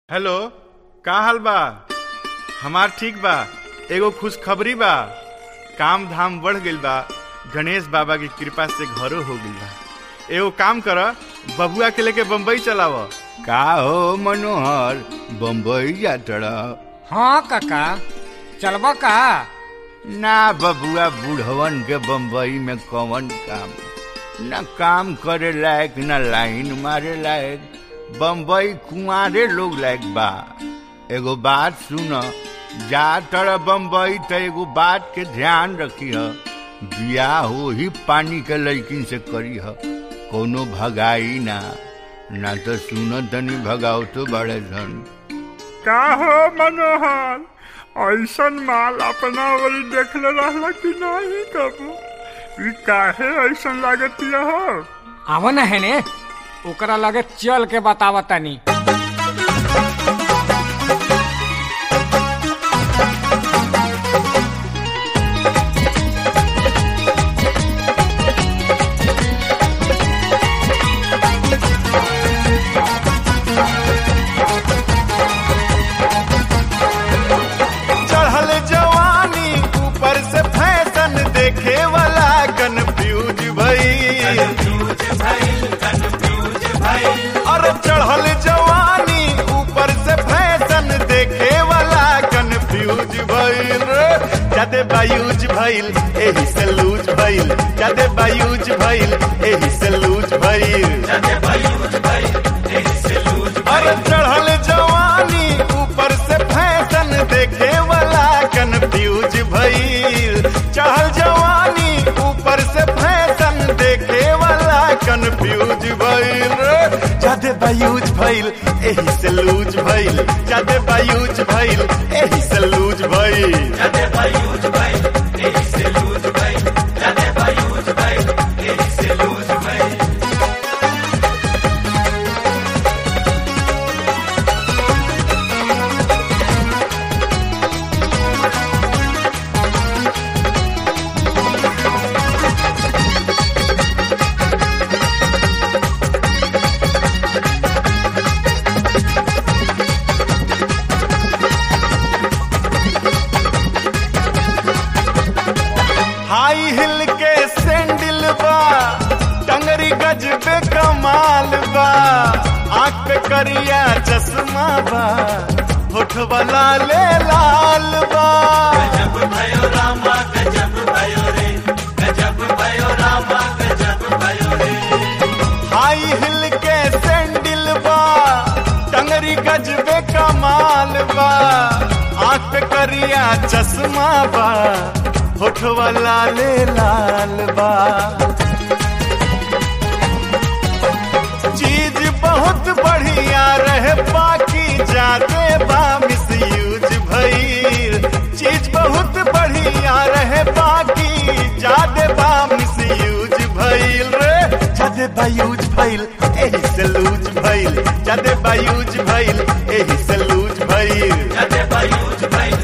hello का हाल बा हमार ठीक बा एगो खुशखबरी बा काम धाम बढ़ गइल बा गणेश बाबा की कृपा से घरो हो गइल बा एगो काम कर बबुआ के लेके बम्बई चलाव का हो मनोहर बम्बई जातड़ा हाँ काका चलबा का ना बबुआ बूढ़वन के बम्बई में कौन काम न काम करे लायक न लाइन मारे लायक बम्बई कुंवारे लोग लायक बा एगो बात सुन जा तर बम्बई त एगो बात के ध्यान रखी ह बियाह हो ही पानी के लड़किन से करी ह कोनो भगाई ना ना तो सुन तनी भगाओ तो बड़े धन का हो मनोहर ऐसन माल अपना वरी देखले रहला कि नहीं कबू ई काहे ऐसन लागतिया हो आव न है ने ओकरा लगे चल के बतावा तनी चढ़ल जवानी ऊपर से फैशन देखे वाला कंफ्यूज भई अरे चढ़ल जवानी ऊपर से फैशन देखे वाला कंफ्यूज भइल रे जादे बायूज भइल एही से लूज भइल जादे बायूज भइल एही से लूज भइल अरे चढ़ल जवानी ऊपर से फैशन देखे वाला कंफ्यूज भइल चढ़ल जवानी ऊपर से फैशन देखे वाला कंफ्यूज भइल रे जादे बायूज भइल एही से लूज भइल जादे बायूज भइल एही से लूज भइल हाई हिल के सैंडल बा टंगरी गजबे कमाल बा आंख पे करिया चश्मा बा होठ वाला ले लाल बा हाई हिल के सैंडल बा टंगरी गजबे कमाल बा आंख पे करिया चश्मा बा होठ वाला ले लाल बा चीज बहुत बढ़िया रहे बाकी जाते बा मिस यूज भइल चीज बहुत बढ़िया रहे बाकी जादे बा मिस यूज भइल रे जादे बा यूज भइल एही से लूज भइल जादे बा यूज भइल एही से लूज भइल